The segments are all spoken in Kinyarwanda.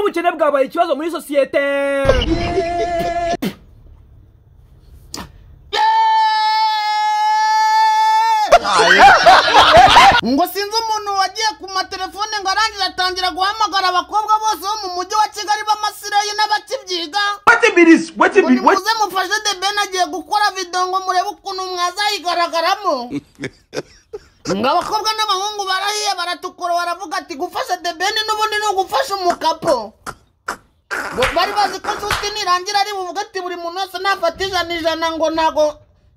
ubukene bwabaye ikibazo muri sosiyete ngo sinzi umuntu wagiye ku matelefone ngo arangiza atangira guhamagara abakobwa bose bo mu mujyi wa kigali b'amasireyi n'abakibyiga ngo nimuze mufashe the ben agiye gukora videwo ngo murebe ukuntu mwazayigaragaramo ngo abakobwa n'abahungu barahiye baratukura baravuga ati gufasha the ben n'ubundi ni ugufasha umukapo ngo bari bazi ko nshuti nirangira ari buvuge ati buri muntu wese nafata ijana ijana ngo ntago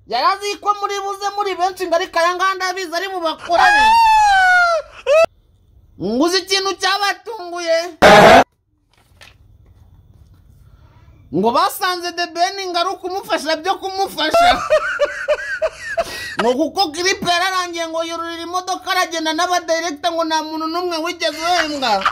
yari azi ko muri buze muri benshi ngo ariko aya ngaya ndabizi ari bubakorane ngo uzi ikintu cyabatunguye ngo basanze the ben ngo ari ukumufasha byo kumufasha ngo kuko kiripe yararangiye ngo yururira imodoka aragenda n'abadirekita ngo nta muntu n'umwe wigeze uhembwa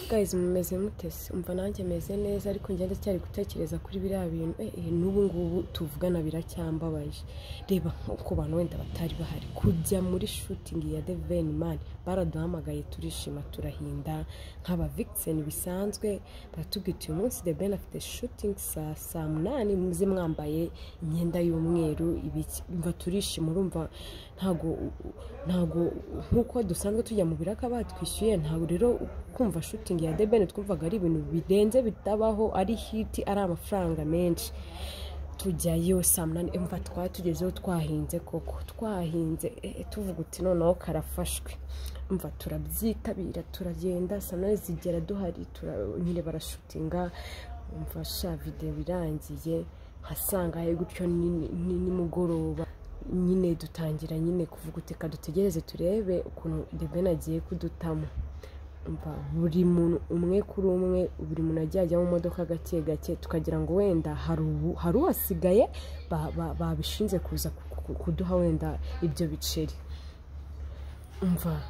gayizi mumeze mutese umva nanjye meze neza ariko njye ndacyari gutekereza kuri biriya bintu eh, eh, n'ubu ngubu tuvugana biracyambabaje reba nk'uko bantu wenda batari bahari kujya muri shutingi ya deveni mani baraduhamagaye turishima turahinda nk'aba vikiseni bisanzwe baratubwira uti uyu munsi debeni afite shutingi saa saa munani muze mwambaye imyenda y'umweru ibiki mva turishima urumva ntago ntago nk'uko dusanzwe tujya mu biraka batwishyuye ntabwo rero kumva shutingi ya debeni twumvaga ari ibintu birenze bitabaho ari hiti ari amafaranga menshi tujyayo saa munani mva twari tugezeho twahinze koko twahinze eh, tuvuga uti noneho karafashwe mva turabyitabira turagenda saa munani zigera duhari tura- nyine barashutinga mva sha videwo irangiye nkasanga he gutyo ni ni- nimugoroba nyine dutangira nyine kuvuga uti ka dutegereze turebe ukuntu debeni agiye kudutamo mva buri muntu umwe kuri umwe buri muntu agiye ajya mu modoka gake gake tukagira ngo wenda hari ubu- hari uhasigaye ba- ba- babishinze kuza ku- ku- kuduha wenda ibyo biceri mva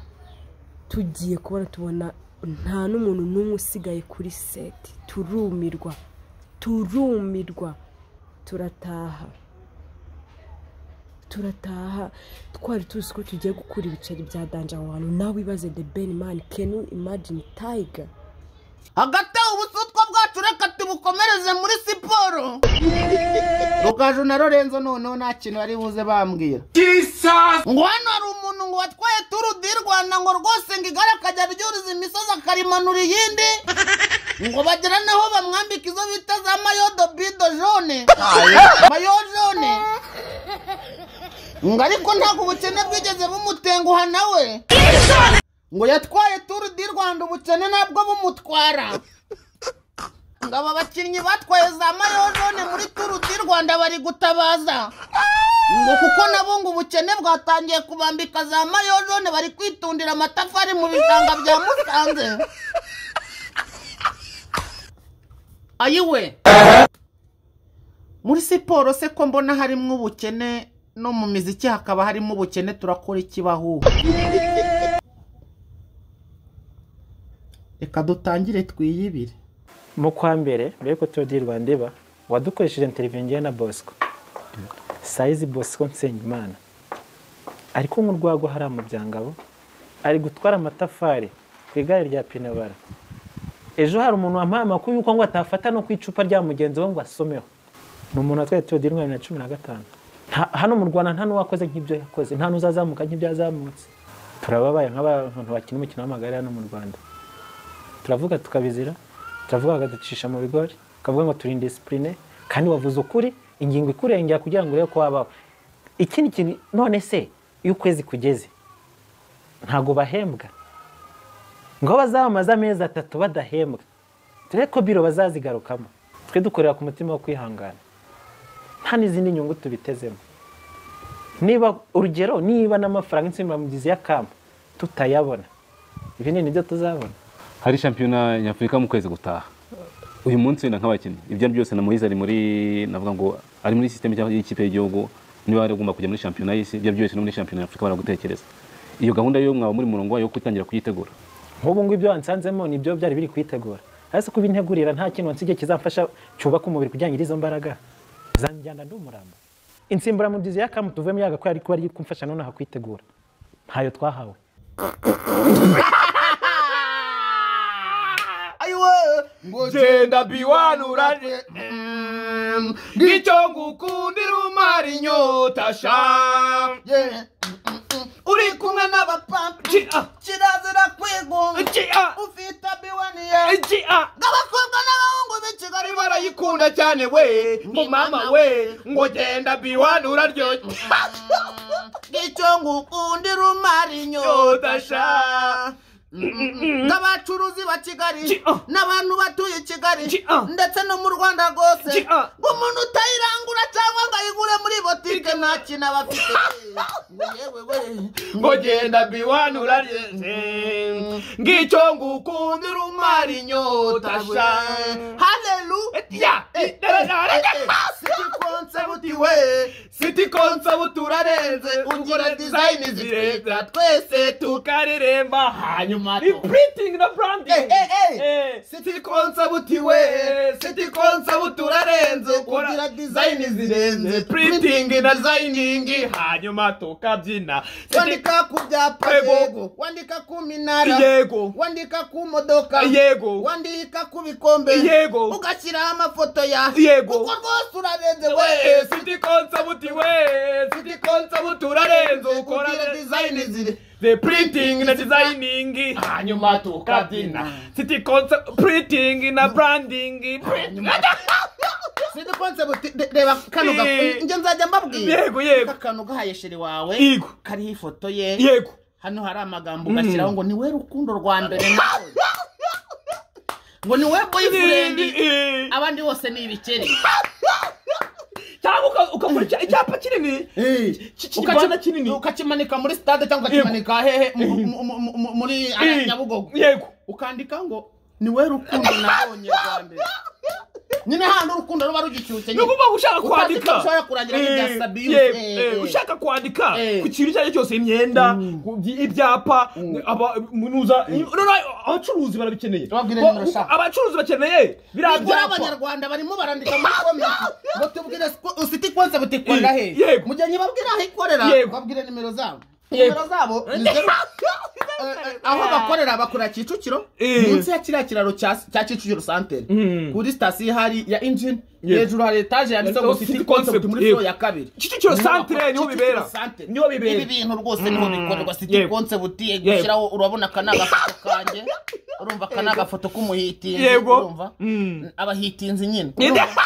tugiye kubona tubona nta n'umuntu n'umwe usigaye kuri seti turumirwa turumirwa turataha turataha twari tuzi ko tugiye gukura ibiceri bya danje aho hantu nawe ibaze the ben man can you imagine tiger hagati aho ubusutwa bwacu reka tubukomereze muri siporo rukaju na lorenzo noneho nta kintu bari buze bambwira ngo hano hari umuntu ngo watwaye turu di rwanda ngo rwose ngo igare akajya ryuriza imisozi akarimanura iyindi ngo bagera n'aho bamwambika izo bita za mayodo bido jone mayo jone ngo ariko ntabwo ubukene bwigeze bumutenguha nawe ngo yatwaye turu di rwanda ubukene nabwo bumutwara ngo aba bakinnyi batwaye za mayojone muri turu di rwanda bari gutabaza ngo kuko nabo ngo ubukene bwatangiye kubambika za mayojone bari kwitundira amatafari mu bishanga bya musanze ayiwe muri siporo se ko mbona harimo ubukene no mu miziki hakaba harimo ubukene turakora ikibahuha reka dutangire twiyibire mu kwa mbere mbere yuko tuba di rwandeba wadukoresheje interviyo ngewe na bosco sayizi bosco nsenyimana ari kunywa urwagwa hariya mu byangabo ari gutwara amatafari ku igare rya pinabara ejo hari umuntu wampaye amakuru yuko ngo atafata no ku icupa rya mugenzi we ngo asomeho ni umuntu watwaye tuba di rwanda bibiri na cumi na gatanu Nta- hano mu rwanda nta n'uwakoze nk'ibyo yakoze nta n'uzazamuka nk'ibyo yazamutse turababaye nk'abantu bakina umukino w'amagare hano mu rwanda turavuga tukabizira turavuga bakaducisha mu bigori bakavuga ngo turi indisipurine kandi wavuze ukuri ingingo ikurengera kugira ngo urebe ko wabaho ikindi kintu none se iyo ukwezi kugeze ntabwo bahembwa ngo bazamamaze amezi atatu badahembwa dore ko biro bazazigarukamo twe dukorera ku mutima wo kwihangana nta n'izindi nyungu tubitezemo niba urugero niba n'amafaranga insimburamubyizi y'akamba tutayabona ibi ni nibyo tuzabona hari shampiyona nyafurika mu kwezi gutaha uyu munsi wenda nk'abakinnyi ibyo ari byo byose na moyize ari muri navuga ngo ari muri sisiteme cyangwa y'ikipe y'igihugu niba bari bagomba kujya muri shampiyona y'isi ibyo ari byo byose no muri shampiyona nyafurika baragutekereza iyo gahunda yo mwaba muri murongo wayo wo gutangira kuyitegura nk'ubu ngubu ibyo wansanzemo ni ibyo byari biri kwitegura ariko kubintegurira nta kintu wansigiye kizamfasha cyubaka umubiri kugira ngo ngire izo mbaraga zanjyana ndi umurambo insimburamubyizi y'akamu tuvuyemo yaga ko yari kuba ari kumfasha nonaha kwitegura ntayo twahawe genda biwanura ngicyo ngukundira umara inyota sha Yeah. uri kumwe n'abapapa Ki- ah. kirazira kwigunga Ki- ah. ufite abiwani yawe Iki, ah, abakobwa n'abahungu b'i kigali barayiku barayikunda cyane we ngo mama we ngo genda biwanura ryo ngicyo ngukundira umara inyota Yodasha. sha n'abacuruzi ba kigali Ki- ah. n'abantu batuye i kigali Ki- ah. ndetse no mu rwanda rwose Ki- ah. ngo umuntu utayirangura cyangwa ngo ayigure muri botike nta kintu aba afite yewe we ngo genda biwanura ngicyo ngukundira umara inyota sha haleluya Ya, idarara. sigikonse butiwe siti konsa turarenze ungura dizayini zirenga twese tukaririmba hanyuma Ni printing na branding siti konsa butiwe siti konsa turarenze ungura dizayini zirenze printing na designing hanyuma tukabyina wandika ku byapa Yego. yego wandika ku minara yego wandika ku modoka Yego. wandika ku bikombe Yego. ugashyiraho amafoto ya Yego. kuko rwose urarenze we we siti konsa we siti konsa turarenze ukora kugira dizayini ziri the printing na designing hanyuma tukabyina city concept printing na branding sidi konse buti de- reba kano Eh. gafu njye nzajya mbabwira Yego, yego. kano gahaye sheri wawe Yego. kariho ifoto ye yego hano hari amagambo ugashyiraho ngo ni we rukundo rwa mbere nawe ngo ni we boyfriend Eh, abandi bose ni ibikeri cyangwa uka- ukakora icya- icyapa kinini ki- ki- kibana Ukaci- kinini ukakimanika muri stade cyangwa ukakimanika hehe mu- mu- mu- mu- mu- muri Eh, nyabugogo yego ukandika ngo ni we rukundo nabonye rwa mbere nyine hano urukundo ruba rugicyutse nyine nukuvuga ngo ushaka kwandika ushobora kurangira nk'ibya Eh, Sabine. yego, Eh, eh, eh. ushaka kwandika Eh. ku kintu icyo ari cyo cyose imyenda ku by- ibyapa aba- munuza Noneho abacuruzi barabikeneye Babwire Bo- nimero shaka. abacuruzi bakeneye biriya nibura byapa abanyarwanda barimo barandika muri komenti ngo tubwire ufite ikonse butikunda he Yego. mu gihe nyibabwira aho ikorera Yego. babwire nimero zabo Yego. nimero zabo ni zeru- Eh, eh, aho bakorera bakora kicukiro Eh. munsi ya kiriya kiraro cya cya kicukiro santere Mm. kuri sitasiyo hari ya injini Yego. hejuru hari etaje yanditseho ngo Yanditseho city City concept Concept, muri yego. furo ya kabiri kicukiro santere niho bibera Kicukiro Centre. niho bibera ibi bintu rwose niho bikorerwa city Yego. concept yego Yego. ushyiraho urabona aka ni agafoto kanjye urumva aka ni agafoto k'umuhitinzi Yego. urumva Mm. abahitinzi nyine Yego. urumva?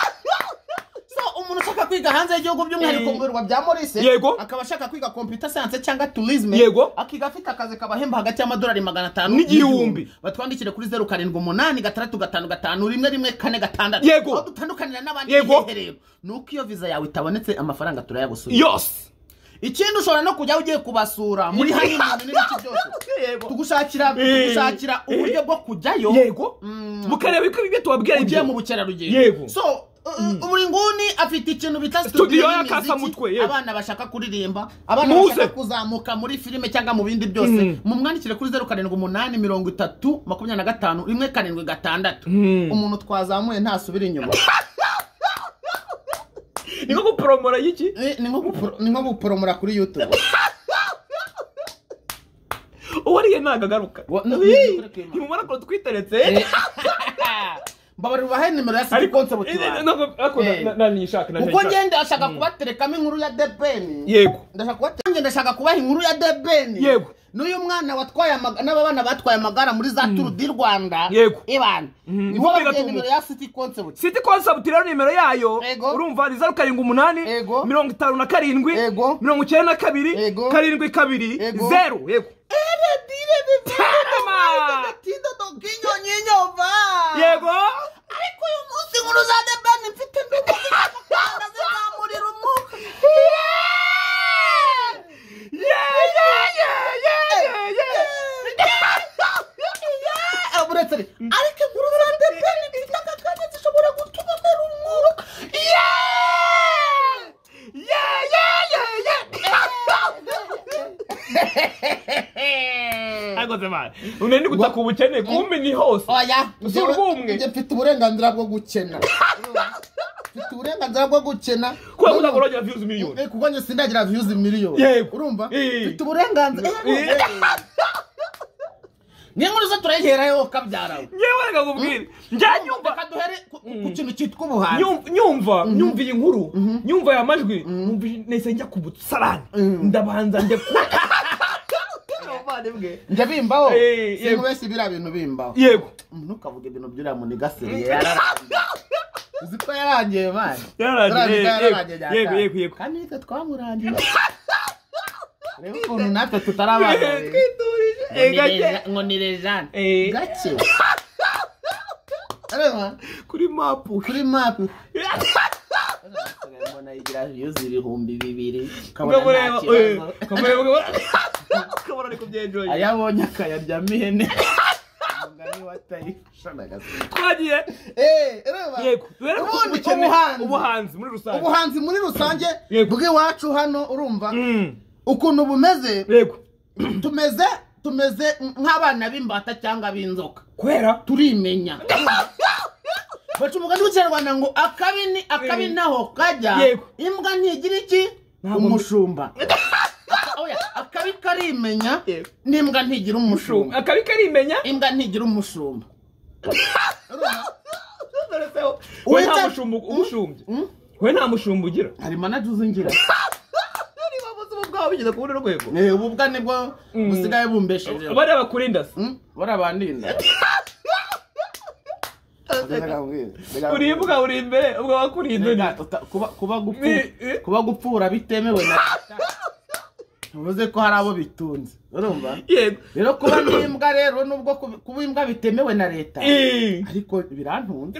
so umuntu ushaka kwiga hanze y'igihugu by'umwihariko Eh. mu birwa bya morise Yego. akaba ashaka kwiga computer science cyangwa tourisme Yego. akiga afite akazi kabahemba hagati y'amadolari magana atanu N'igihumbi. batwandikire kuri zeru karindwi umunani gatandatu gatanu gatanu rimwe rimwe kane gatandatu Yego. aho dutandukanira n'abandi Yego. hehe rero ni uko iyo viza yawe itabonetse amafaranga turayagusubiza yose ikindi ushobora no kujya ugiye kubasura muri hano umuntu n'ibiki byose Yego. tugushakira Eh. tugushakira uburyo bwo kujyayo yego Mm. mukareba iko ibyo tubabwira ugiye mu ibyo bukerarugendo Yego. so uh, buri nguni afite ikintu bita Studio studio ya y'imiziki. Kasamutwe, yego. abana bashaka kuririmba abana Muze. bashaka kuzamuka muri filime cyangwa mu bindi byose mumwandikire kuri zeru karindwi umunani mirongo itatu makumyabiri na gatanu rimwe karindwi gatandatu umuntu twazamuye ntasubira inyuma ni nko guporomora y'iki Eh, ni nko gupro- ni nko guporomora kuri youtube uwariye ntabwo agaruka Wa- no- Ii, no- nimumara ko twiteretse mbabarira ubahe nimero ya city concept bank. Eh. kuko nishaka ngende ndashaka kubaterekamo inkuru ya debeni yego ndashaka kubatereka ndashaka kubaha inkuru ya debeni Yego. n'uyu mwana watwaye amagare n'aba bana batwaye amagara muri za turu di rwanda Yego. ibana niho Niko babwiye bigatuma. nimero ya city concept siti konsabuti rero nimero yayo Yego. urumva ni zeru karindwi umunani Yego. mirongo itanu na karindwi Yego. mirongo icyenda na kabiri Yego. karindwi kabiri Yego. zeru yego Tarama! yego ariko uyu munsi inkuru za debeni mfite mbere zizamurira umwuka Yeah, yeah, yeah, yeah, yeah, Eh, uretse ari- ariko inkuru za debeni mfite agatwenge zishobora gutuma mbera umwuka Yeah! yeah, yeah, yeah, yeah. Ariko se mara, une ndi gutaka ubukene kumbe ni hose oya Usura njyewe- ubumwe. njye mfite uburenganzira bwo gukena mfite uburenganzira bwo gukena kubera ko ntabwo urongera views miliyoni Eh, kuko njye sindagira views miliyoni Yego. urumva Eh. mfite uburenganzira Eh. Eh, niyo nkuru zo turayiherayo kabyara ngewe reka nkubwire njya nyumva reka duhere ku ku kintu cyitwa ubuhanzi Nyum- nyumva nyumva iyi nkuru nyumva aya majwi numva nahise njya ku busarani ndabanza njya ku njya bimbaho Eh, sinzi yego. wese biriya bintu bimbaho yego ntukavuge ibintu by'uriya muntu gaseriye yararangiye uzi ko yarangiye mani Yararangiye, Turabika yego, yararangiye yego, nyakanga. yego, yego. kandi nitwe twamurangiye reba ukuntu natwe tutarabana twiturije eh, gake ngo ni lejane Eh. gake reba kuri mapu kuri mapu mbona igira viyuzi ibihumbi bibiri ukabona ukamureba eh, nta kibazo ukamureba ukabona ukabona ari kubyenjoye aya abonye akayaryamo ihene umugani wa tayifusha n'agasura twagiye yego duhere ku ubundi bukene ubuhanzi. ubuhanzi muri rusange ubuhanzi muri rusange Yego. bw'iwacu hano urumva Mm, ukuntu bumeze yego tumeze tumeze nk'abana b'imbata cyangwa b'inzoka kubera turimenya baca umugani w'ikinyarwanda ngo akabi ni akabi naho kajya Yego. imbwa ntigira iki Ntabwo umushumba Aka- oya, akabi karimenya Yego. n'imbwa ntigira umushumba akabi karimenya imbwa ntigira umushumba we Wita- nta mushumba umushumbye we nta mushumba ugira harimo na juzi ngira niba ubuzima bwawe bigeze ku rundi rwego Eh, ubu bwa nibwo busigaye bumbesheje bariya bakurinda se buriya bandinda uribwa uri imbere ubwo bakurinda undi kuba gupfu- Ni- eh. kuba gupfura bitemewe na bivuze ko hari abo bitunze urumva yego rero kuba n'imbwa rero nubwo kubi- kuba imbwa bitemewe na leta Eh, ariko birantunze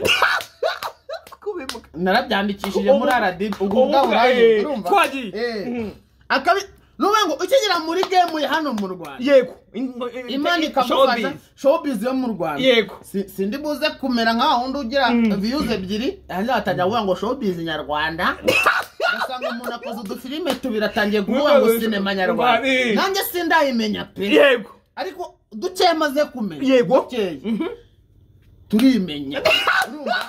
kubimuka narabyandikishije Ubu- muri RDB ubu ubu- bwa eh, buraya urumva twagiye. Eh. Mhm. akabi nuvuga ngo ukigira muri game ya hano mu Rwanda yego imana ikamufasha showbiz yo mu rwanda Yego. Si- sindi buze kumera nka wundi ugira views ebyiri hanyuma batajya kuvuga ngo showbiz nyarwanda ugasanga umuntu akoze udufilime tubiri atangiye kuvuga ngo sinema nyarwanda Mwari. nanjye sindayimenya pe yego ariko duke maze kumenya Yego. dukeya turimenya Urumva?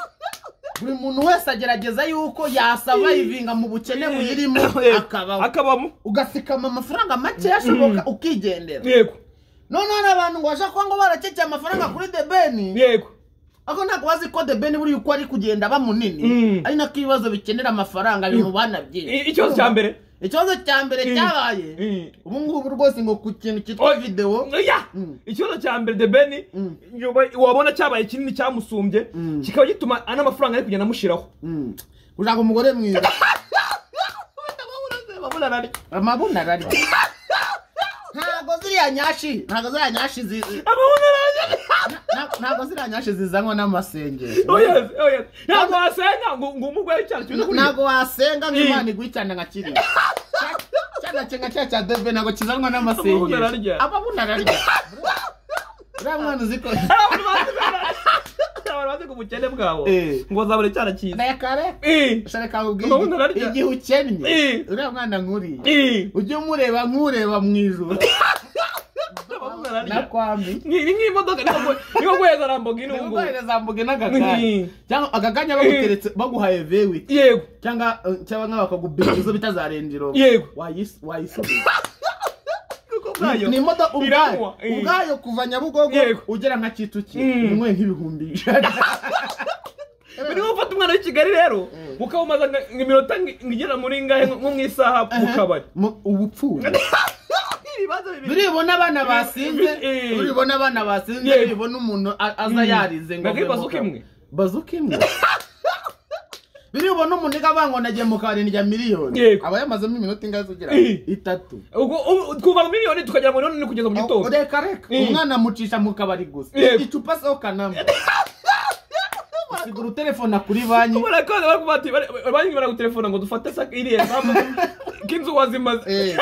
buri muntu wese agerageza yuko yasaba yivinga mu bukene buyirimo Yego. akabaho akabamo ugasikama amafaranga make ashoboka ukigendera yego noneho hari abantu ngo bashaka kuba ngo barakeke amafaranga kuri the ben yego ariko ntabwo bazi ko the ben buriya uko ari kugenda aba munini Mm. ari nako ibibazo bikenera amafaranga bimubana byinshi I- ikibazo cya mbere ikibazo cya mbere Mm. cyabaye Mm. ubu ngubu rwose ngo ku kintu cyitwa Oya. videwo Oya! Mm. ikibazo cya mbere the ben Mm. nyuma wabona cyabaye kinini cyamusumbye Mm. kikaba gituma ana amafaranga ari kugenda amushyiraho Mm. kugira ngo umugore mwiza amabuna ararya ntabwo ziriya nyashi ntabwo ziriya nyashi zi- nta- ntabwo ziriya nyashi zizanwa n'amasengero Oya, oya. ntabwo wasenga ngo ngo umugore cyane cyane kuri ntabwo wasenga ngo Mm. imana iguhe icyana nka kiriya cyana cye nka cya cya debe ntabwo kizanwa Amabuno n'amasengesho ararya. amabuno ararya uriya mwana uzi ko abantu bazi abantu bazi ku bukene bwabo Eh. ngo bazabure cyara cyiza nakare Eh, shareka nkubwire Amabuno ararya. igihe ukennye Eh. uriya mwana nkuriya eh, ujye umureba nk'ureba mu ijoro amabuno na ararya. kwami Ni- ni nk'imodoka niko- niko guheza rambogini ubu ngubu. uguhereza mbuge n'agakanya Mm. cyangwa agakanya baguteretse baguhaye vewi yego cyangwa eh, cyangwa nka bakagubika izo bita za renjiro Yego. wayisubiza kuko bwayo ni imodoka ubwayo iranywa, eh. ubwayo kuva nyabugogo Yego. ugera nka kicukiro Mm. nimwe nk'ibihumbi ijana buri niba ufata umwana w'i kigali rero ukawumaza nka- iminota ngi- ngigera muri ngahe nko mu isaha mu kabari Mu- ubupfura ibibazo bibiri biribona abana basinze Eh. biribona abana basinze Yego. biribona umuntu a- aza Mm. yarize ngo Nabwo mve mu bazuka kabari. imwe? bazuka imwe biribona umuntu igabanya ngo nagiye mu kabari ndya miliyoni Yego. aba yamazemo iminota ingahe zigera Eh. itatu ubwo ubu- twuva mu miliyoni tukagera mu miliyoni kugeza mu Aho- gitondo reka reka Mm. umwana amucisha mu kabari gusa Yego. icupa sokanamo usigura utelefone kuri banki murakoze bari kubati banki baragutelefona ngo dufate sa iriya mpamvu k'inzu wazimaze Eh.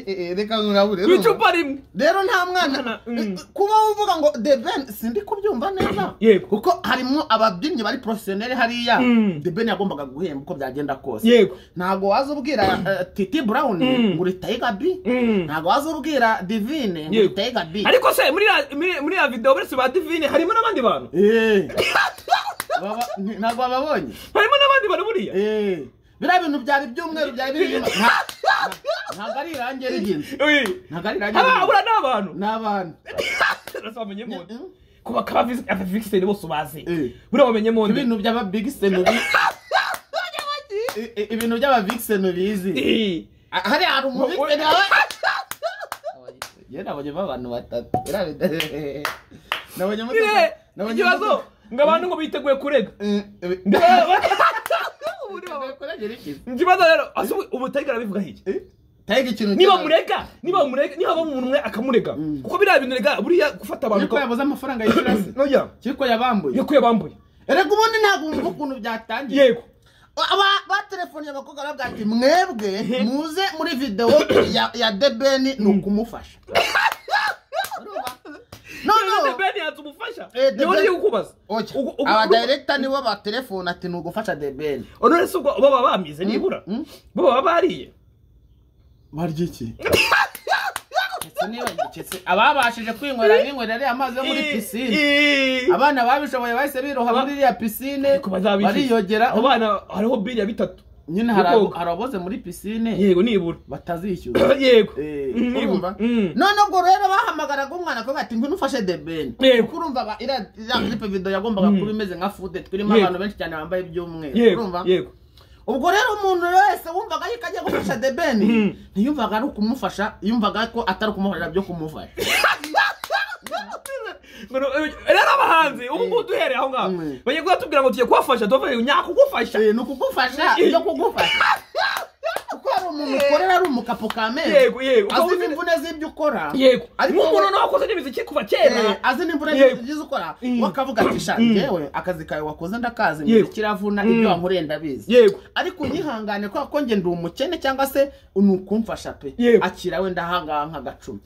Eh, eh, reka nkurabure ku icupa rimwe rero nta mwana Mwana, mm. kuba uvuga ngo the ben sindi kubyumva neza Yego. kuko harimo ababyinnyi bari profesiyoneri hariya Mm. the ben yagombaga guhemba uko byagenda kose yego ntabwo waza ubwira eh, titi brown Mm. ngo uritaye gabi Mm. ntabwo waza ubwira divine ngo Yego. uritaye gabi ariko se muri ya- muri- muri ya videwo uretse ba divine harimo n'abandi bantu Eh. Baba- ntabwo bababonye harimo n'abandi bantu buriya Eh, biriya bintu byari ibyumweru byari birimo Nta- ntabwo ari irangi ry'inzu ntabwo ari irangi harabura n'abantu n'abantu bamenyemo ku bakaba abavigiseni bose ubazi Eh. buriya bamenyemo nde ibintu by'ababigiseno ibintu by'ababigiseno bizi Eh. Ah, hariya hari umubigiseni wawe yenda abonye abantu batatu Uriya- nabonye Buriya, musaza- nabonye ikibazo musaza- ngo abantu ngo biteguye kurega Eh, eh, Buriya- kurengera iki? ikibazo rero ase ubu- ubu utari barabivugaho iki Eh, tega ikintu niba cyawe. murega niba murega niba haba umuntu umwe akamurega kuko biriya bintu rega buriya gufata abantu yuko yabuze amafaranga y'ikirasi noya yuko yabambuye yuko yabambuye reka ubundi ntabwo wumva ukuntu byatangiye yego Aba- batelefoniye abakobwa baravuga ati mwebwe muze muri videwo ya- ya debeni ni ukumufasha Urumva? none noneho beni yanze umufasha Eh, niwe Ben- ngiye kukubaza oya, Ugu- ugu- aba ugu- dayiregita nibo batelefona ati ni ugufasha debeni Oh, none se ubwo baba bamize nibura mm. bo baba bariye barya iki ndetse n'ibagicitse ababashije kwinywera binywera ariya amazi yo muri Eh, pisine eh. abana babishoboye bahise biroha muri iriya pisine Ariko bazabizi. bariyogera abo bana hariho biriya bitatu nyine hari abo- Yokoga. hari aboze muri pisine yego nibura batazishyura yego Eh, Mm, nibura urumva? Mm. none ubwo rero bahamagaraga umwana ko bati ngwino ufashe the ben Yego. kuko urumva ba- iriya iriya clip video yagombaga kuba imeze nka fude turimo Yego. abantu benshi cyane bambaye iby'umweru yego urumva yego ubwo rero umuntu wese wumvaga yuko agiye gufasha the ben ntiyumvaga ari ukumufasha yumvaga ko atari ukumuhorera byo kumufasha Ngo no- eh, rero abahanzi ubu ngubu duhereye aho ngaho Mm. bagiye kuhatubwira ngo tugiye kubafasha tubavuye nyakugufasha Eh, ni ukugufasha ibyo kugufasha kuko hari umuntu ukorera ari umukapo ka menyo yego yego azi Ukaba uzi- n'imvune z'ibyo ukora yego ariko nk'umuntu we- nawe wakoze n'imiziki kuva Eh, kera azi nimvura Yego. yagize ukora Mm. wakavuga ati sha njyewe akazi kawe wakoze ndakazi Yego. imiziki iravuna ibyo wankoreye ndabizi yego ariko unyihangane kubera ko nge ndi umukene cyangwa se ni ukumfasha pe Yego. akira wenda ahangaha nk'agacumi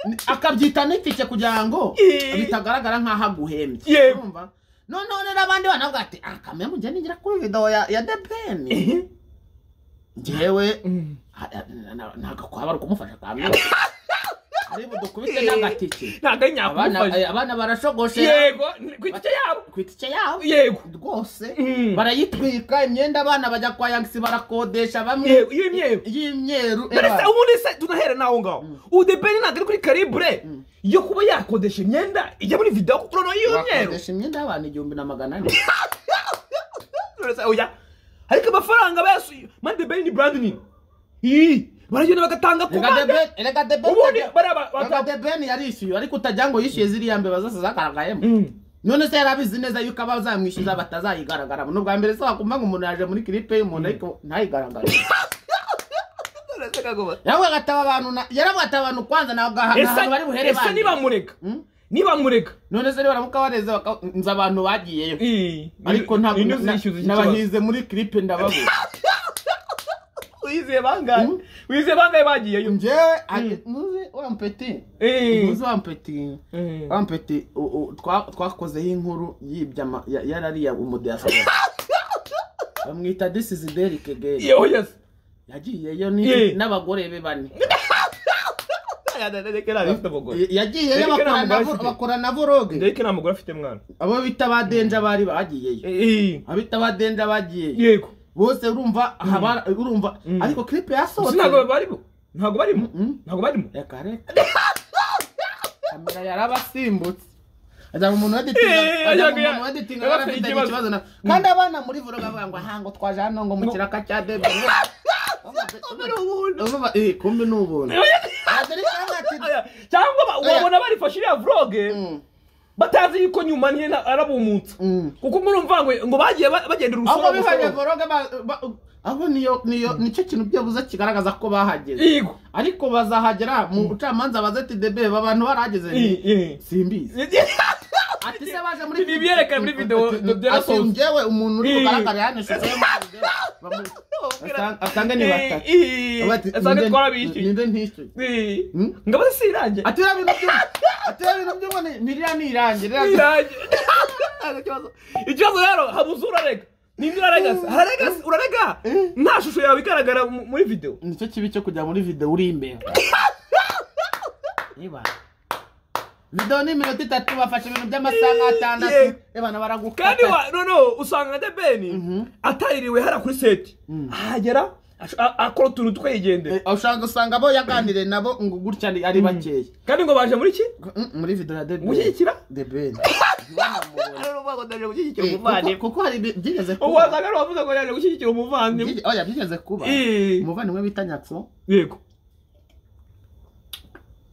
Ni- akabyita nitike kugira ngo Eh. bitagaragara nk'aho aguhembye Yego. Urumva? noneho rero abandi bana bavuga ati ah kamwe mu gihe nigira kuri videwo ya ya debeni njyewe ha- ha- na- ntabwo kwaba ari ukumufasha kamwe ari budukubite n'agatike ntabwo ari abana nyakugufasha abana barashogoshe yego ni- ku gice yabo ku itike yabo yego rwose Mm. barayitwika imyenda abana bajya kwa yagisi barakodesha bamwe yego iyo imyeru y'imyeru Dore se eba. ubundi se tunahera naho ngaho ubu debeni ntabwo ari kuri karibure yo kuba yakodesha imyenda ijya muri videwo kuko noneho iyo myeru bakodesha imyenda y'abantu igihumbi na magana ane Dore se oya ariko amafaranga bayasuye mani debeni ni brand nini Ii, baragenda bagatanga Rega komande Deben- rega Deben- ubundi bariya ba- Rega bata- debeni yarishyuye ariko utagira ngo yishyuye ziriya mbeba zose zagaragayemo Mm. none se yari abizi neza yuko abazamwishyuza batazayigaragaramo ni ubwa mbere se wakumva ngo umuntu yaje muri kiripe y'umuntu ariko ntayigaragare yaravuga ati aba bantu na- yaravuga ati abantu kwanza ntabwo aha- nta ese hantu bari buhere ese bandi." nibamurega Mm. nibamurega none se baramuka bareze baka- nzi abantu bagiyeyo Ii, ariko ntabwo ni- ni- na- uzishyuza iki kibazo? nabahize muri kiripe ndababura wizeye bangahe Mm. wizeye bangahe bagiyeyo njyewe ari- ntuzi wa mpeti Eh. ntuzi wa mpeti Eh. wa mpeti u- u- twa- twakozeho inkuru yibye ama- ya- yarariya umudiyasipora bamwita disizi derike again yewe yesi yagiyeyo ni- Eh. n'abagore be bane reka nta bifite abagore yagiyeyo Derike bakora nta mugore na vo- afite. bakora na voroge ndabona nta mugore afite mwana abo bita ba denja bari bagiyeyo Ii, abita ba denja bagiyeyo yego bose urumva aha bara- urumva ariko kiripe Gusa yasohotse ntabwo barimo ntabwo barimo Mm. ntabwo barimo reka reka kamera yarabasimbutse azaba umuntu weditinga Eh, azaba ajyaga- umuntu weditinga yaba yari afite afite ikibazo. ikibazo na kandi abana muri vuro bavuga ngo aha ngo twaje hano ngo mu kiraka cya debe urumva eh kumbe ni ubuntu aderike ati Oya, cyangwa ba- Oya. wabona barifashe iriya vloge Mm. batazi yuko nyuma niyo arabumutsa Mm. kuko murumva ngo ngo bagiye ba- bagendera ahubwo urusoro bihanye urusoro voroge ahubwo niyo niyo nicyo kintu byabuze kigaragaza ko bahageze yego ariko bazahagera mu bucamanza baze ati debe abantu barahageze ni Eh, eh. simbizi ati se baje muri Ibi byerekana muri video ati byarasohotse. njyewe umuntu uri Ii. bugaragare hano ishusho yo muri video bamu- asanga- asanga ni batatu Ii, ii, Bati, asange "Ninde- twarabishyuye." ninde ntishyuye Ii, Mm. ngo abaze si irangi ati rero ibintu byo ati rero ibintu byo ni ni ririya ni irangi ririya ni- irangi Ntabwo ikibazo ikibazo rero habuze urarega ninde urarega se hararega se urarega nta shusho yawe igaragara mu- muri video nicyo kibi cyo kujya muri video uri imbere niba video ni iminota itatu bafashe ibintu by'amasaha nk'atandatu Ii. abana baragukata kandi wa noneho usanga the ben ataririwe hariya kuri seti ahagera Ash- a- akora utuntu twigendera Eh, ushobora gusanga abo yaganiriye nabo ngo gutya ni- ari bakeya kandi ngo baje muri ki Mm, muri video ya debeni Gushyigikira? debeni bagodaje gushyigikira kuko hari ibi- byigeze ubu kuba wasanga wavuze ngo yaje gushyigikira umuvandimwe Byige- oya byigeze kuba Eh. umuvandimwe bita nyatso yego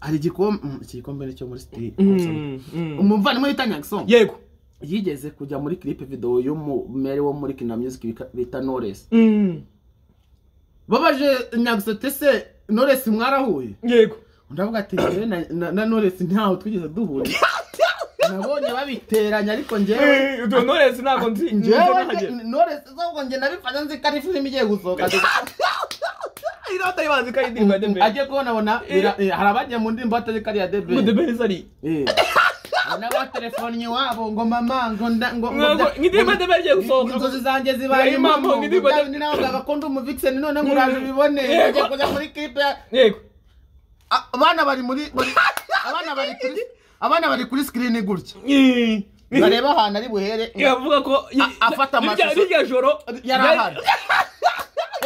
hari igikombe mm, iki gikombe ni cyo muri sitiri Mm, mm. umuvandimwe bita nyatso yego yigeze kujya muri clip video y'umumere wo muri kina music bika- bita Knowless Mm, babaje nyagso tese Knowless mwarahuye yego undi avuga ati "Njyewe na- na- na Knowless ntaho twigeze duhura nabonye babiteranya ariko njyewe Eh, utu- knowless ntabwo nzi nzi njyewe nahagera Knowless zo njye nabifanya nzi ko ari film igiye gusohoka irata yibanze kandi ndirimba de mbere agiye kubona bona bira- eh, hari abagiye mu ndirimbo batari kariya ngo de debe mbere zari n'abatelefonnye iwabo ngo mama ngo nda ngo ngo Ngo- bya- nk'indirimbo de mbere igiye gusohoka inzozi zanjye zibaye Ibrahim Mambo, impamo indirimbo ni nawe ngagakunda umuvikiseni none nguraje ubibone Yego. bagiye kujya muri kipe yego abana bari muri muri- abana bari kuri abana bari kuri sikirini gutya Eh, bareba ahantu ari buhere yavuga ko A- afata Rirya- amashusho. rirya joro yari ahari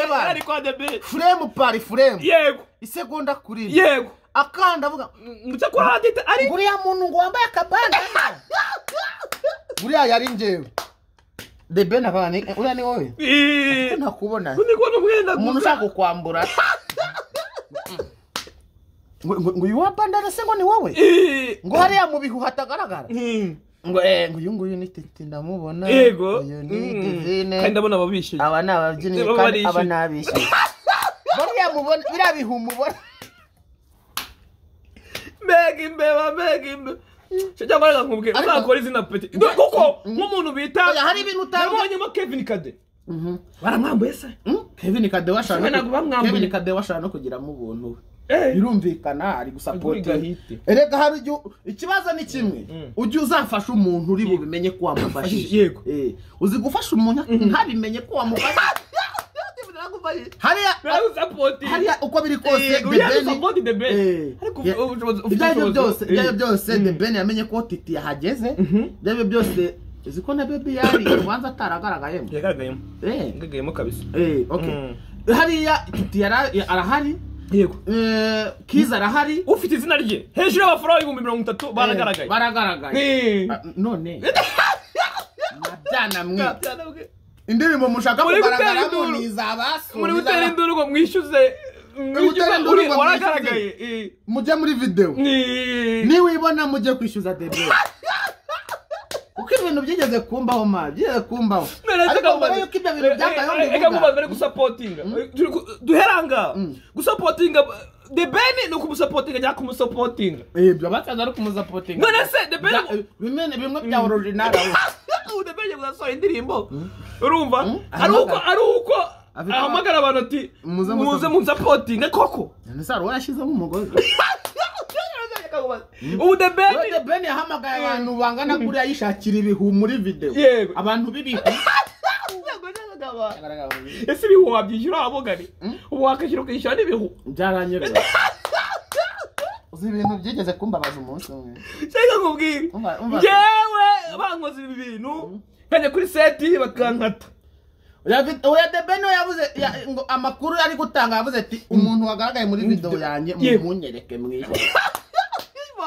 Eba, yari kwa de mbere furemu pari furemu yego isegonda kuri rimwe yego akanda avuga mucyo kuri radita ari buriya muntu ngo wambaye akabanda buriya yari njyewe the ben abana uriya ni wowe Eh, ntakubona undi kubona umwenda umuntu gusa. ushaka kukwambura ngo ngo- ngo uyu wabandana se ngo ni wowe Eh, ngo hariya mu bihu hatagaragara mm, ngo eh ngo uyu nguyu ni tete ndamubona yego uyu ni divine Mm, kandi ndabona ababishyuye aba ni ababyinnyi Baba kandi barishyuye. aba ni abishyuye bariya mubona biriya bihu mubona mbega imbeba mbega imbeba Cyo cyangwa reka nkubwire Ariko- uzakora izina peti Do- kuko nk'umuntu bita Oya, hari ibintu utabwo- nabonyemo kevin kade baramwambuye se kevin kadewa ashaka Ntabwo bamwambuye. kevin kadewa ashaka no kugiramo ubuntu we Eh, birumvikana ari Aguriga gusapoti hite. erega hari igihe ikibazo ni kimwe ujye uzafasha umuntu uri bubimenye ko wamufashije Yego. Eh, uzi gufasha umuntu ntabimenye ko wamufashije hariya baramsapoti hariya uko biri kose Eh, The uriya ni Ben- support the Ben. Eh, Ariko yeah. ubushobozi- ufite ibyo aribyo ubushobozi. byose ibyo Eh. aribyo byose the ben yamenye ko titi yahageze ibyo aribyo byose uzi ko na baby yari ubanza ataragaragayemo yagaragayemo Eh, yagaragayemo kabisa eh, okay. hariya titi yara- ya- arahari yego eh, kiza arahari ufite izina rye hejuru y'amafaranga ibihumbi mirongo itatu baragaragaye Eh, baragaragaye Eh. Ah, none mabyana mwe Byana bwe. indirimbo mushaka Muri gutera kugaragaramo induru. ni iz'abasu muri ni gutera iz'aba- induru ngo mwishyuze Uri gutera induru uri- ngo waragaragaye Eh. mujye muri videwo Ni- niwibona mujye kwishyuza debe kuko ibintu byigeze kumbaho ma byigeze kumbaho ariko mbere yuko ibyo bintu byambayeho reka nkubaze mbivuga bari gusapotinga Turi ku- duheranga gusapotinga the ben ni ukumusapotinga cyangwa kumusapotinga ibyo bataza ari kumusapotinga none se the ben bimwe bimwe bya orijinali ubu the ben yagiye gusohora indirimbo urumva Mm. ari uko ari uko Afite- ahamagara abantu ati Muze musa- muze munsapotinge koko none uwo yashyizemo umugozi ubu the ben Rode ben yahamagaye abantu bangana kuriya yishakira ibihu muri videwo Yego. abantu b'ibihu ese ibihu wabyishyura wabugari ubu wakishyura ukishyura n'ibihu byaranyereye uzi ibintu byigeze kumbabaza umunsi umwe cyangwa nkubwire Umva- umva. ngewe bankoze ibi bintu nkajya kuri seti bakankata Urafi- oya the ben we yavuze ya- ngo amakuru ari gutanga yavuze ati umuntu wagaragaye muri video yanjye Yego. mumunyereke mwiza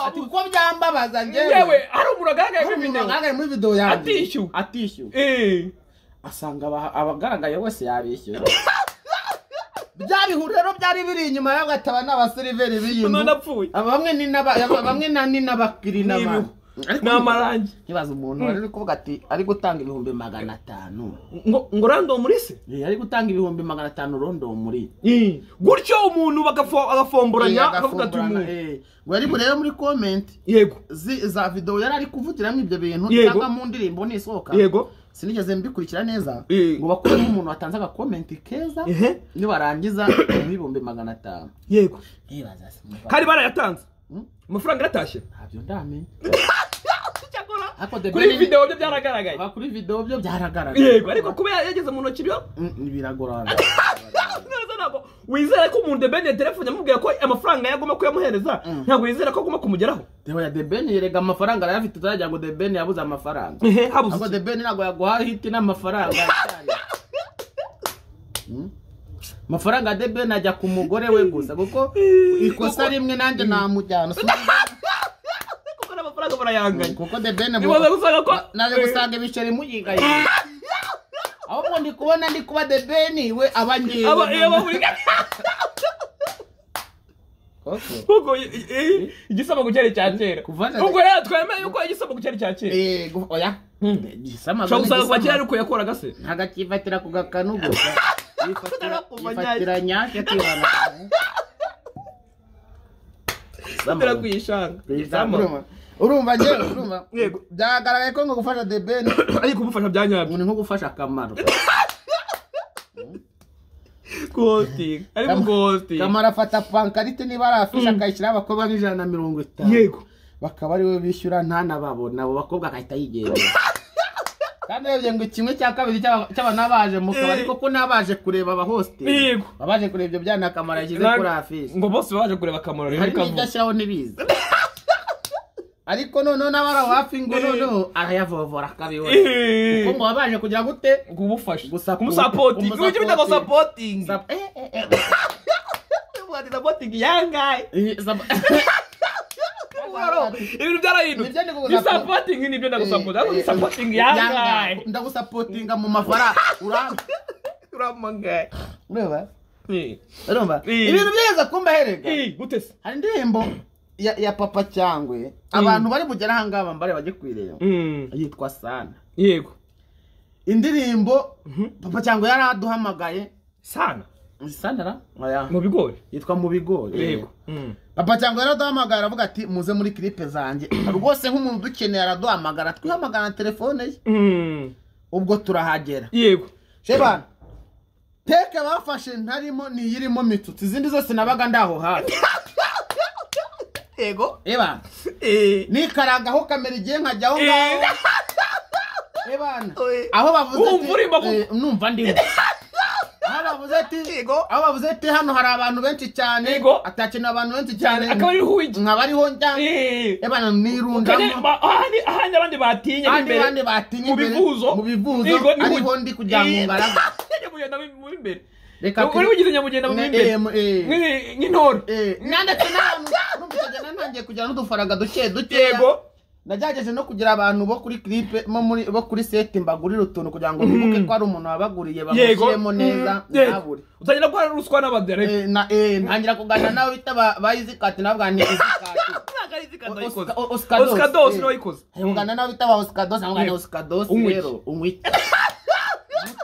ati kuko byambabaza yewe njyewe hari umuntu agaragaye hari umuntu nk'ibinyama wagaragaye muri video yanjye Atishyuwe. atishyuwe asanga aba- abagaragaye wese yabishyuye bya bihuru rero byari biri inyuma yaho gataba n'abaseriveri b'iyinzu None apfuye. aba bamwe ni n'aba aba- bamwe na- ni n'abakiri n'abantu ni amarangi nkibaza umuntu wari uri kuvuga ati ari gutanga ibihumbi magana atanu ngo ngo rando muri se Eh, ari gutanga ibihumbi magana atanu rondo muri gutyo umuntu bagafo- Eh, agafomboranya akavuga ati agafungurana, umuntu eh. ngo yari burebe muri comment yego zi- za video yari ari kuvugiramo ibyo bintu Yego. cyangwa mu ndirimbo nisohoka yego sinigeze mbikurikira neza Eh. ngo bakuremo umuntu watanze agakomenti keza Ehe. nibarangiza ibihumbi magana atanu yego ntibaza se umva, hari barayatanze Mm. amafaranga yaratashye ntabyo ndamenya Cyakora, Ariko The kuri Ben- videwo byo byaragaragaye Aba kuri video byo byaragaragaye yego ariko kuba yageze mu ntoki byo Mm, biragorana Neza ntabwo wizera ko umuntu debeni ya telefone amubwira ko amafaranga yagomba kuyamuhereza ntabwo wizera ko agomba kumugeraho Deo ya The Ben yerega amafaranga yari afite utagira ngo The Ben yabuze amafaranga Ehe, habuze Ntabwo iki? The Ben ntabwo yaguha hiti n'amafaranga amafaranga ya debeni ajya ku mugore we gusa kuko ikosa rimwe nanjye namujyana kuko n'amafaranga barayanganya kuko debeni nibaza gusanga ko naje gusanga ibiceri muyigaye ahubwo ndi kubona ndi kuba debeni we aba aba iyo ngewe baburiganya Koko. kuko i- i- i- igisamagwe cyari icya kera Kuva na- ubwo rero twemeye yuko igisamagwe cyari icya kera Eh, gu- oya igisama ushobora gusanga kuva kera ariko yakoraga se ntabwo akifatira ku gakanu gusa Yifatira- kuva yifatira nyacyo akibana atera kuyishanga Urumva- urumva njyewe urumva Yego. byagaragaye ko ngo gufasha debeni ariko umufasha bya nyabyo ni nko gufasha akamaro ghosting ariko ghosting kamaro afata pankarite niba ari afishe akayishyiraho abakobwa nk'ijana na mirongo itanu yego bakaba ari we bishyura ntanababona abo bakobwa agahita yigendera kandi urebye ngo kimwe cya kabiri cy'aba- cy'abantu baje mu kabari Eh. kuko n'abaje kureba abahositeli Yego. abaje kureba ibyo byana akamaro yashyize Na- kuri afishe ngo bose baje kureba akamaro rero hari n'ibyo kavuga ashyiraho ntibizi ariko noneho n'abari aho hafi ngo noneho arayavovora akabibona kuko ngo baba baje kugira gute kumufasha Gusapo- kumusapotinga kumusapotinga. ujya ubita ngo sapotinga Zap- eh, eh, eh. ubuhati sapotinga yangaye Eh, zap- ibintu byarahindutse Nibyo ndi kugusapo- ni sapotinga nibyo ndagusapotinga ariko ni sapotinga yangaye ndagusapotinga mu mafaranga uramba uramagaye ureba urumva Eh. ibintu byeza kumba herega gute se hari indirimbo ya, ya papa cyangwe abantu bari bugere ahangaha mbare bajye kuyireba Mm, yitwa sana yego indirimbo papa cyangwe yari aduhamagaye sana sanara oya mu bigori yitwa mu bigori yego Mm. papa cyangwa yaraduhamagara aravuga ati muze muri kiripe zanjye rwose nk'umuntu udukeneye araduhamagara twihamagara na telefone ye Mm, ubwo turahagera yego sheba teke bafashe ntarimo ni iyirimo mitutu izindi zose nabaga ndaho hafi yego eba Eh, nikaragaho kamera igihe nkajya aho ngaho ebana Eh. aho bavuze Wumva urimo ku- Eh, numva ndimo aho bavuze ati Yego. aho bavuze ati hano hari abantu benshi cyane Yego. atakeneye abantu benshi cyane akaba ari huwigi nkaba ariho njya Eh. ebana Kandi nirundamo ba- ahandi ahandi abandi batinya kandi imbere bandi batinya mu imbere bivuzo mu bivuzo Yego, ni ariho hugi. ndi kugira ngo Eh. ngaraga Ajya kugenda mu- mu imbere reka tu- uri bugize nyamugenda mu Ne- imbere eh, mu- eh. Nk'i- nk'intore Eh, nanditse n'abantu numva icyo gihe nantangiye kugira n'udufaranga duke dukeya yego nagerageje no kugira abantu bo kuri clipe mo muri bo kuri seti mbagurira utuntu kugira ngo bibuke ko ari umuntu wabaguriye Yego. bamushyiremo neza Yego. ntabure utangira guhora ruswa n'abadereka Eh, na- eh, ntangira kuganira nawe bita ba- ba izikati navuga ni izikati ntabwo ari izikanda yikoze Oscar- Oscar Dos, osika dose eh. niwe yikoze kuganira nawe bita ba osikadosi navuga ni Yego. osikadosi Unywe rero unyike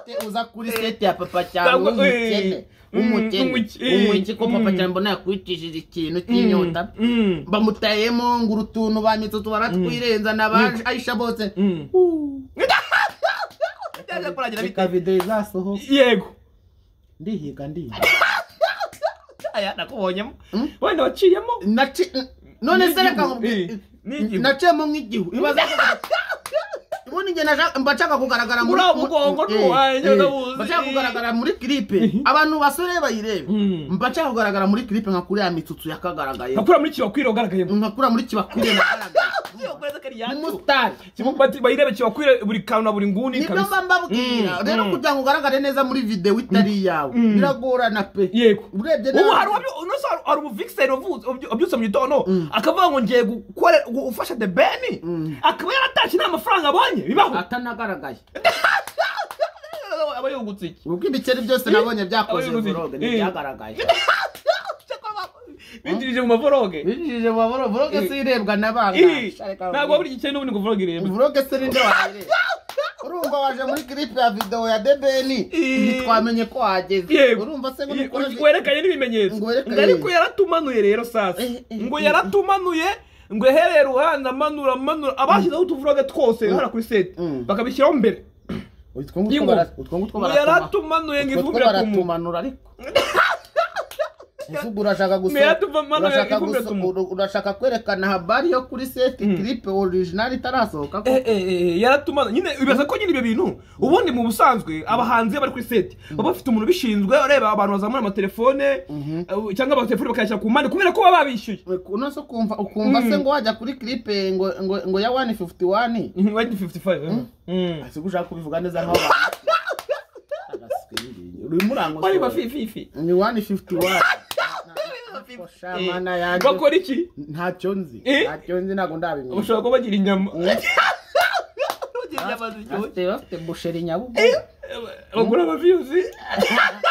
Gute uza kuri seti ya papa Cyangwa, cyangwa eh, umukene mm, umukene umwiki, eh, umwiki ko papa mm. cyangwa mbona yakwicishije ikintu cy'inyota Mm. bamutayemo ngo urutuntu ba mitutu baratwirenza na ba ayisha bose Mm. Byaje kurangira bite? reka videwo izasohoka yego ndihiga ndihiga aya nakubonyemo Mm. wenda waciyemo Naci- none se N'igihu, reka nkubwire- eh, n'igihu. naciyemo nk'igihu ibaza ubundi njye naja- mba nshaka kugaragara Muri muri- uwo mugongo eh, n'uwanjye eh, ndabuzi. mba nshaka kugaragara muri kiripe abantu basore bayirebe Mm. mba nshaka kugaragara muri kiripe nka kuriya mitutu yakagaragaye nkakura muri kibakwira ugaragayemo nka kuriya muri kibakwiriye nagaragaye n'umusitari Bati- bayirebe kibakwire buri kantu na buri nguni nibyo mba kabisa mbabwira Mm, rero mm. kugira ngo ugaragare neza muri videwo itari iyawe biragorana pe yego urebye ubu nawe- hari uwabyo- uno se hari- hari umuvikiseri wavutse- ubyu- wabyutse mu gitondo akavuga ngo ngiye gukora gu- gufasha the ben akaba yaratashye nta mafaranga abonye bibaho atanagaragaye aba yungutse iki ubwo ibikeri byose nabonye byakoze Abayobozi. voroge Eh. ntibyagaragaye binjirije mu mavoroge binjije mu mavoro voroge si irebwa na bantu Ih, ntabwo buri gice n'ubundi ngo voroge irebe voroge se ninde wayireba urumva waje muri clip ya video ya debeni Eh. ntitwamenye ko wageze Yego. urumva se ngo Ye- nukora- werekanye n'ibimenyetso Ngo werekanye. ngo ariko yaratumanuye rero sasa Eh, eh, ngo eh, yaratumanuye ngo ehereye ruhande amanura amanura abashyizeho utuvuroge twose hara kuri seti Mm. bakabishyiraho mbere utwo ngutwo y'ingoma bara- utwo ngutwo ngo baratuma- yaratumanuye ngo utwo two ivumbire ku muntu baratumanura ariko uvuga urashaka guso- Yaratumanuye urashaka ifumbire guso- ku muntu. uru- urashaka kwerekana habari yo kuri seti clip original itarasohoka ko Eh, eh, eh, yaratumana nyine bibaza ko nyine ibyo bintu ubundi mu busanzwe abahanzi iyo bari kuri seti baba bafite umuntu ubishinzwe ureba abantu bazamura amatelefone eh, cyangwa amatelefone bakayashyira ku mpande kubera ko baba babishyuye uno se ukumva ukumva se ngo wajya kuri clipe ngo ngo ngo ya 151 Mhm, wayidi 55, eh. Mm. ese ushaka kubivuga neza nk'abantu ruyimurangwa bari bafififi ni wani fifuti wani shamana yanjye bakora iki ntacyo nzi Eh? ntacyo nzi ntabwo ndabimenya bashobora kuba bagira inyama Bagira inyama ziryoshye. bafite bafite busheri nyabugo bagura abaviyuzi bafite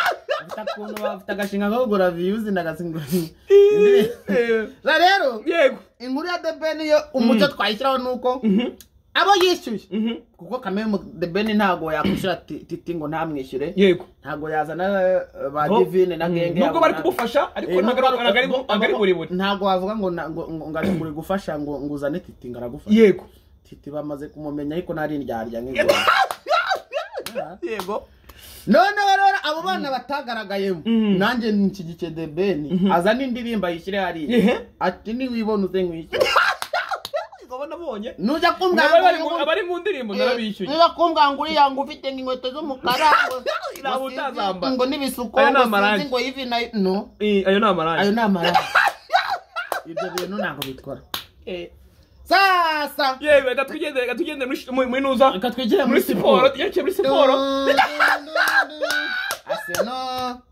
akuntu bafite agashinga ko kugura viyuzi ndagasinga Eh, rero yego inkuru ya debeni yo umuco twayishyiraho ni uko abo yishyuye Mhm. kuko kamemu debeni ntabwo yakwishyura ti- titi ngo ntamwishyure yego ntabwo yazana eh, ba No. divine na genge nubwo bari abona- kumufasha ariko Eh, ntabwo ari- nubwo- ntabwo ari- nubwo- ntabwo ari burebure ntabwo wavuga ngo na- ngo- ngo ngo ari kuri gufasha ngo ngo uzane titi ngo aragufasha yego titi bamaze kumumenya ariko ntari indyarya nk'ingoro yego noneho rero abo bana batagaragayemo nanjye nshyigikiye the ben azana indirimbo ayishyire hariya Ehe. ati niwibona uze nkwishyure Ngabo nabonye nujya Ngabo bari mu- kumbwira abari mu ndirimbo narabishyuye niba kumbwanguriya ngo ufite inkweto z'umukara ngo- Ntabwo ngo sinzi- utazambara. ngo n'ibisuko Ayo ni ngo amarangi. sinzi ngo ivi na no Eh, ayo ni ayo amarangi ni amarangi ibyo bintu ntabwo bitwara sasa yewe reka tugende reka tugende muri shi- mu- mu inuza reka twigire muri siporo yerekeye muri siporo aseno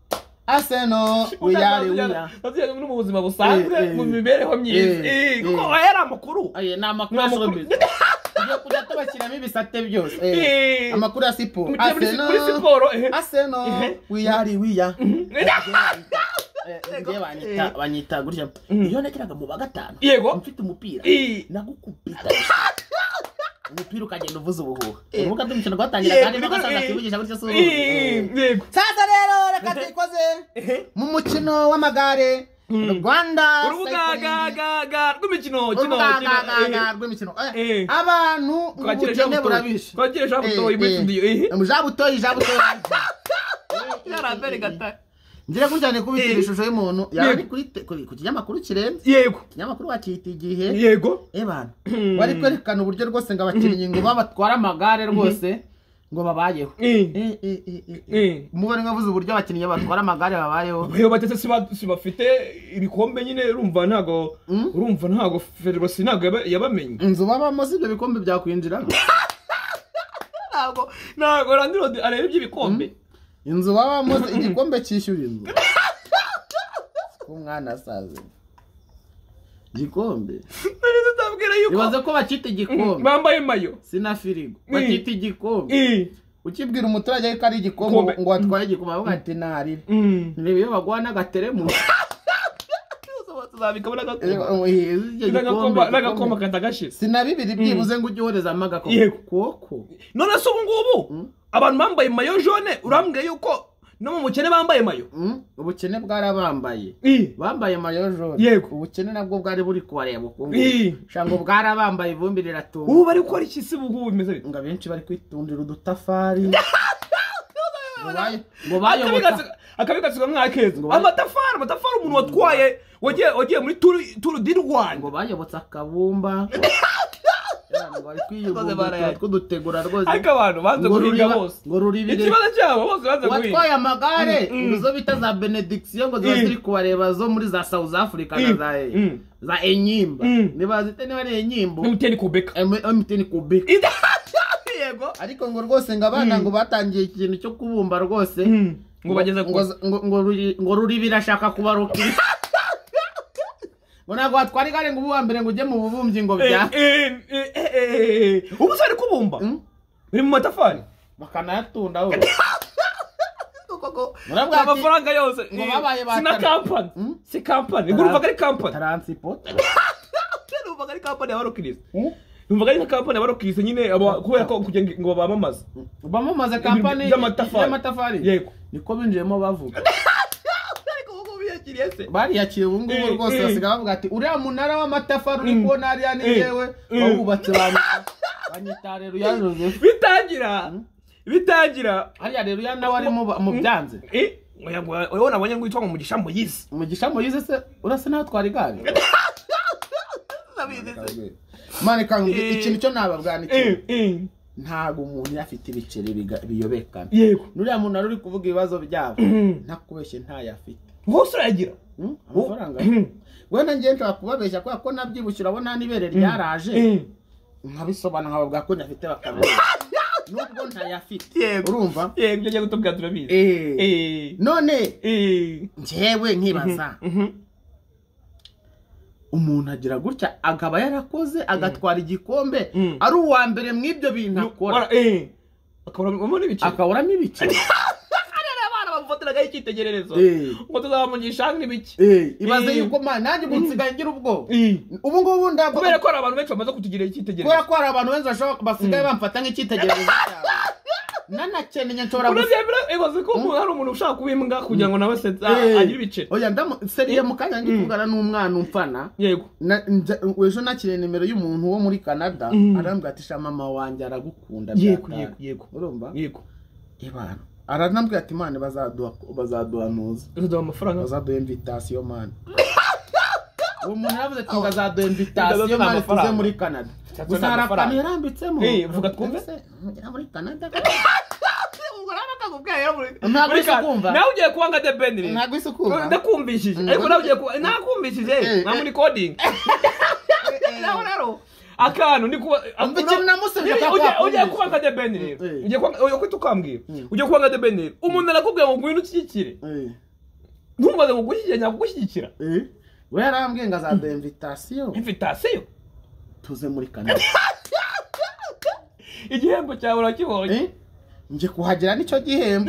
aseno wiyari wiya Tugende no mu buzima busanzwe Eh, eh. mu mibereho myiza Eh, Eh, kuko eh. aya ari amakuru Aye, ni amakuru Ni ya amakuru. showbiz tugiye kujya tubashyiramo ibisate byose Eh. Eh, amakuru ya siporo Tugiye muri- muri siporo, eh. aseno Eh. wiyari wiya ngiye banyita banyita gutya iyo nageraga mu wa gatanu Yego. mfite umupira Eh. nagukubita umupira ukagenda uvuza ubuhuha urubuga rw'umukino rwatangira Yego, kandi ibigo- bagasanga eh. kivugisha gutya si uruhu Eh, yego sasa rero reka tuyikoze mu mukino w'amagare rwanda urubuga cycling. ga ga ga rw'imikino kino kino urubuga eh. ga- ga- ga rw'imikino Eh, Eh. abantu Kwakira ubukene Jean Butoyi. burabishe Kwakira Jean Butoyi muri studio, eh. jabutoyi jabutoyi Yarambere gatare. ngira gucyane kubikira Eh. ishusho y'umuntu yaba ari Yego. kuri te- kuri- ku kinyamakuru kirenze yego ikinyamakuru wakita igihe yego ebana bari kwerekana uburyo rwose ngo abakinnyi ngo batwara amagare rwose ngo babayeho Eh. Eh, eh, eh, eh, Eh. eh. mubone nkavuze uburyo abakinnyi batwara amagare babayeho iyo batetse siba- sibafite ibikombe nyine urumva ntago urumva ntago federasi ntago yaba- yabamenye inzu babamo si ibyo bikombe byakwinjiramo ntago ntago randirodi areba iby'ibikombe inzu babamo si- igikombe cyishyura inzu ko umwana asaze igikombe nari tutabwira yuko ibaze ko bacyita igikombe bambaye mayo sina firigo Mm. bacyita igikombe Eh, ukibwira umuturage ko ari igikombe Igikombe. ngo watwaye igikombe avuga ati ntarire mm. reba iyo baguha n'agateremusi tuzabikamo n'agakombe N'agakombe- n'agakombe sina katagashize bibiri byibuze ngo ujye uherezamo agakombe Yego. kuko none se ubu ngubu abantu bambaye mayo jone urambwira yuko no mu mukene bambaye mayo Mm, ubukene bwarabambaye Eh, bambaye mayo jone Yego. ubukene nabwo bwari buri kubareba uko nguko. Eh. Sha ngo bwarabambaye ivumbi riratumba ubu bari gukora iki se ubu ngubu bimeze bite ngo abenshi bari kwitundira udutafari Ngo bayo- ngo bayoboka Akabigatsi- akabigatsirwa nk'akeza Ngo- amatafari amatafari umuntu watwaye wagiye wagiye muri turu- turu di rwanda ngo bayobotse akabumba Abana bari Maze barayaga. kwiyuguruza tw'udutegura rwose ariko abantu banze Ngo guhinga ruriba- bose ngo ruribire ikibazo cyabo bose banze guhinga watwaye amagare Mm, mm. izo bita za benediction ngo ziba Mm. ziri kubareba zo muri za south africa na Mm, za mm. za enyimba Mm. nibazite niba ari enyimbo umuteni kubeka mtn kubika yego ariko ngo rwose ngo abana ngo batangiye ikintu cyo kubumba rwose ngo bageze ku ngo- ngo- ngo ruri- ngo ruri birashaka kubarukira ngo ntabwo watwara igare ngo ube uwa mbere ngo ujye mu bubumbyi ngo Eh, bya eh, eh, eh, eh, eh. ubu se ari kubumba Mm. biri mu matafari bakanayatunda ho Murabwira ati- amafaranga yose ngo Eh, babaye ba si na tara- kampani Mm. si kampani ngo urumvaga ari kampani taransiporo urumvaga ari kampani y'abarokirisi urumvaga ari nka kampani y'abarokirisi nyine aba- kubera ko kugira ngo- ngo bamamaze bamamaza kampani By'amatafari. y'amatafari yego niko binjiyemo bavuga ariko ubu ngubu yiyakiriye se bariyakiriye ubu ngubu Eh, rwose eh. basigaye bavuga ati uriya munara w'amatafari uri kubona hariya ni Eh, yewe eh. wawubatse banyita banyita reruya joseph bitangira bitangira hariya reruya nawe arimo ba- mu byanze eh, oya ngo- oya nabonye ngo yitwa ngo mugisha muyisi umugisha muyize se urasa nawe twari igare mane kangu Eh. ikintu cyo nababwanikira Eh, eh, ntabwo umuntu afite ibiceri biga- biyobekana yego nuriya munara uri kuvuga ibibazo byabo ntakubeshye ntayo afite hose urayagira Mm, amafaranga Mm. wenda ngiye nshobora kubabeshya kubera ko nabyibushye urabona n'ibere ryaraje Eh, nkabisobanura nkababwira ko ntafite bakamenya nubwo ntayafite yego urumva yego ibyo agiye kutubwira turabizi Eh, Eh, none eh, njyewe nkibaza mhm. umuntu agira gutya akaba yarakoze agatwara igikombe Mm. ari uwa mbere mu ibyo bintu akora Wara- eh. akaburamo n'ibice akaburamo ibice akarera abana bamufatiragaho icyitegererezo Eh. ngo tuzabamugisha hano ibiki Eh, ibaze Eh. yuko ma nanjye ubu nsigaye ngira ubwoba Eh. ubu ngubu ndabwo kubera ko hari abantu benshi bamaze kutugira kubera icyitegererezo ko hari abantu benshi bashobora basigaye bamfata nk'icyitegererezo cyane nanakeneye nshobora gusa urabyemera ibaze ko umuntu hari umuntu ushaka kuba imbwa kugira ngo nawe asetse Eh. ah, agire ibice oya ndamu seriye mu kanya ndi kuvugana n'umwana umfana yego na- nja- ejo nakiriye nimero y'umuntu wo muri canada arambwira ati sha mama wanjye aragukunda yego bya yego data." yego urumva yego ibana aranambwira ati imana bazaduha bazaduhanuza uzaduha amafaranga bazaduha invitasiyo mani uwo muntu yaravuze ati ngo azaduha invitasiyo Nzaduha mani tuze amafaranga. muri canada Nzaduha gusa hari akantu amafaranga. yarambitsemo Eh, vuga twumve. ngera muri canada ubwo rero nakakubwiye rero muri- Ntabwo muri isi ka- kumva. nawe ugiye kuba nka The Ben rero. ntabwo isi ukunda ndakumvishije ariko nawe ugiye kuba ntakumbishije Eh, nta muri coding nawe rero akantu ndi kuba Umva ikintu namusabye Ugiye- akaba ugiye yakumvishije. kuba nka The Ben rero Eh. ugiye kuba ugiye kwita ukambwira ugiye kuba nka The Ben rero umuntu arakubwira ngo ngwino ushyigikire Eh, ntumbaze ngo gushyigikira nyakugushyigikira eh. we yarambwiye ngo azaduha invitasiyo invitasiyo tuze muri canada igihembo cyawe urakibonye Eh, nje kuhagera nicyo gihembo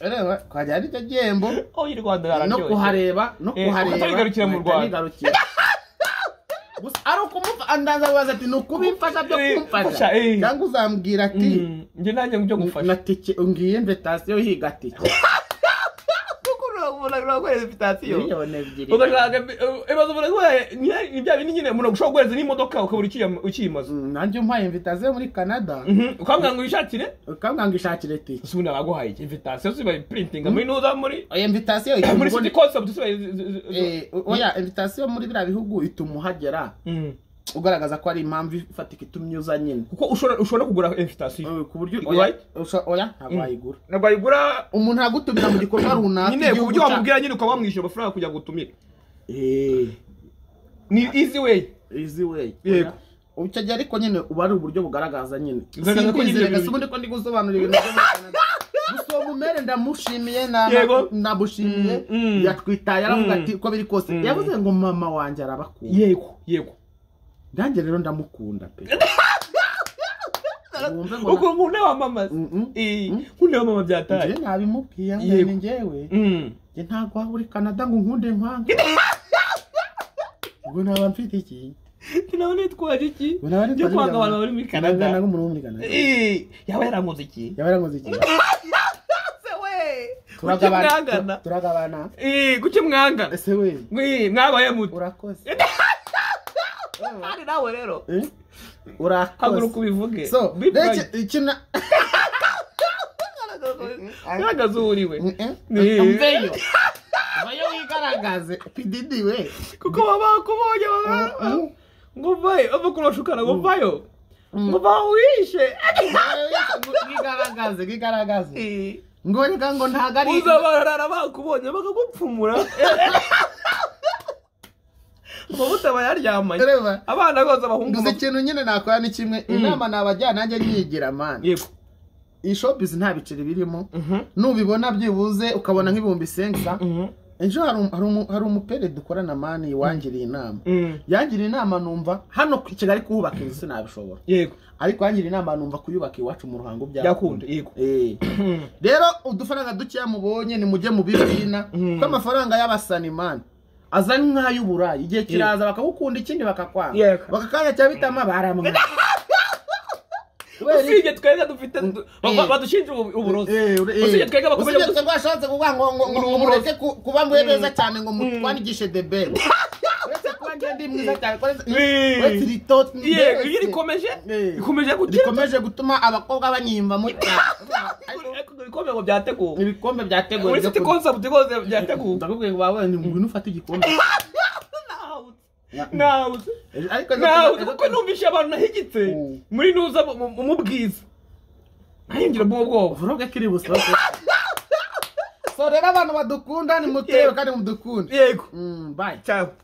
Ureba, kuhagera nicyo gihembo aho iyi rwanda no yararyoshye kuhareba no Eh, kuhareba ukatarigarukira mu nkahita Rwanda. nigarukira. gusa ari ukumufa andaza baza ati ni ukubimfasha byo Eh, kumfasha fasha, eh. cyangwa uzambwira ati Mm, njye nanjye ngo ibyo na gufasha tike ngiye invitasiyo higa tike kuko urabona urakoreza invitasiyo miliyoni ebyiri ugashaka ibibazo ubona ibya bintu nyine umuntu ushobora guhereza n'imodoka ukabura ukiyama- ukiyimaza Mm, nanjye umpaye invitasiyo muri canada Mhm, ukambwira ngo wishakire ukambwira ngo ishakire tike usubundi abaguhaye iki invitasiyo si bayiprintinga muri nuza muri oya invitasiyo muri ituma city ubona- concept si bayi Eh, oya invitasiyo muri biriya bihugu ituma uhagera ugaragaza ko ari impamvu ifatika itumye uza nyine kuko ushobora ushobora kugura invitasiyo Eh, ku buryo Igura oya iki? usha- oya ntabwo wayigura ntabwo ayigura umuntu aragutumira mu gikorwa runaka nyine ku igihugu buryo cya- wamubwira nyine ukaba wamwishyura amafaranga kugira ngo utumire Eh, ni easy way easy way Yego. icyo gihe ariko nyine uba ari uburyo bugaragaza nyine Bugaragaza ko nyine simbyizere ibintu- gusa ubundi ko ndi gusobanura ibintu byo muri Canada. gusa uwo mumere ndamushimiye na- Yego. na- ndamushimiye Mm, mm. yatwitaye aravuga Mm. ati uko biri kose Mm. yavuze ngo mama wanjye arabakunda yego yego nanjye rero ndamukunda pe Wumve ngo ukuntu umuntu wamamaza Mm, mm. nkunda wamamaza byataye njyewe nabimubwiye ngo Yego. ni njyewe Mm. njye ntabwo waba uri canada ngo nkunde nkwanga ubwo naba mfite iki Ati, nawe nitwaje iki Ubwo naba byo nitwaje kwanga abantu ingabo. bari muri Nabwira nawe canada umuntu wo muri canada Eh, yaba yarankoze iki yaba yarankoze iki Se we kuki turagabana mwangana turagabana Eh, kuki mwangana ese we Eh, mwabaye muto urakoze kandi nawe rero Eh? haguruka urakoze ubivuge so Be rege bright. ikina garagaza uwo uri we Eh. mveyo vayo wigaragaze pididi we kuko baba bakubonye baba Mm. ngo vayo bava kurashukana ngo vayo ngo vaho wishe wigaragaze wigaragaze Eh, ngo reka ngo ntago ari uzabarara bakubonye bakagupfumura amavuta bayaryamanye ureba abana bose abahungu gusa bapfu- ikintu nyine nakora ni kimwe inama nabajyana nanjye nyigira mani yego iyi shopizi nta biceri birimo Mhm. nubibona byibuze ukabona nk'ibihumbi isenga Mhm. ejo hari um- hari um- hari umupere dukorana mani wangiriye inama Mm. yangiriye inama numva hano ku- i kigali kuhubaka inzu sinabishobora yego ariko yangiriye inama numva kuyubaka iwacu mu ruhango byakunda yego Eh. rero udufaranga dukeya mubonye nimujye mu bibina kuko amafaranga y'abasanimani aza nk'ay'uburayi igihe kiraza bakagukunda ikindi bakakwanga Yego. bakakanya cya bitama baramwanga Kubera iki? usibye twebwe dufite du- ba- ba- badushinja ubu- uburozi Eh, ure- eh. Usibye twebwe bakomeje Usibye twebwe bashatse kuvuga ngo ngo- ngo ngo mureke ku- kuba mwe beza cyane ngo mutwandikishe the best uretse kuba njye ndi mwiza cyane uretse- Eh. uretse iri tot- yego iyo rikomeje Eh. rikomeje gutinda rikomeje gutuma abakobwa banyimba cyane ibikombe ngo byateguwe ibikombe byateguwe muri byo city kurya. concept rwose byateguwe ndakubwiye ngo bawe ni ngwino ufate igikombe nawuze ariko ejo nawuze ejo- kuko numvise abantu nahigitse Mm. muri nuza mu- mu mu bwiza ntahingira bwo bwoba vuroge kiri busa so rero abantu badukunda ni mutebe kandi mudukunde yego Mm, bye cyangwa